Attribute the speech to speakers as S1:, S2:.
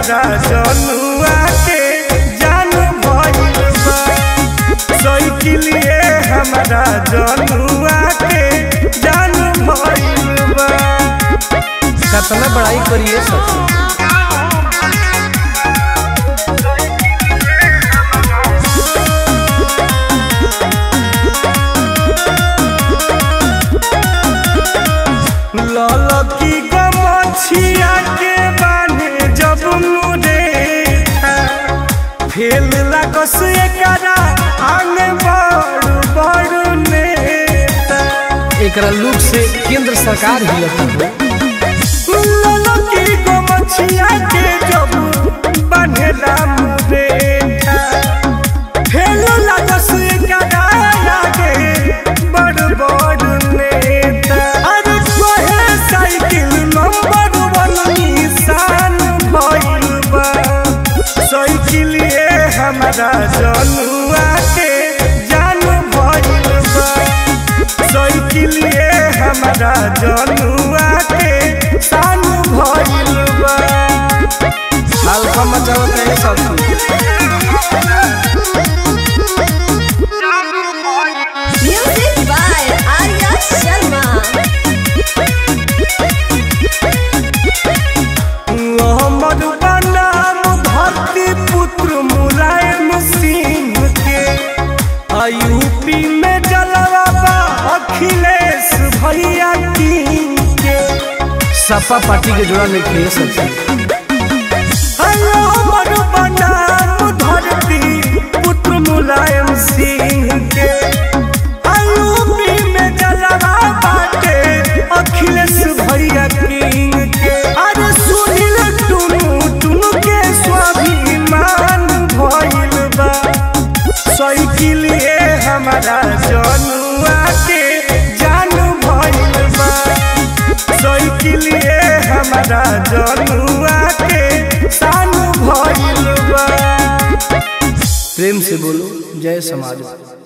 S1: हमारा जनुआ के जान भइल बा साइकिलिए हमारा जनुआ के जान भइल बा
S2: कितना बड़ाई करिए सखी
S1: ललकी गमछिया के बाने जब मुरे फेल लागस एकरा आंगे बड़ बड़ नेता
S2: एकरा लुक से केंद्र सरकार ही लगता है
S1: ललकी गमछिया के जब बांधेला मुरे फेल लागस एकरा आगे बड़ बड़ नेता अरे कहे साइकिल नंबर वन निशान भइल बा साइकिलिए हमारा जनुआ के जान भइल बा साइकिलिए हमारा जनुआ के शान भइल बा
S2: हल्का मचावत है सखी
S3: Music by Arya Sharma.
S1: हमर बनाम धरती पुत्र मुलायम सिंह के यूपी में जलवा बा अखिलेश भैया किंग के
S2: सपा पार्टी के जोड़ा में खेल सखी
S1: हमर बनाम धरती पुत्र मुलायम सिंह के यूपी में जलवा बाटे अखिलेश भैया किंग के अरे सुनील टुनु टुनु के स्वाभिमान भइल बा साइकिलिए हमारा जनुआ के जान भइल बा साइकिलिए हमारा जनुआ के शान भइल बा
S2: प्रेम से बोलो जय समाज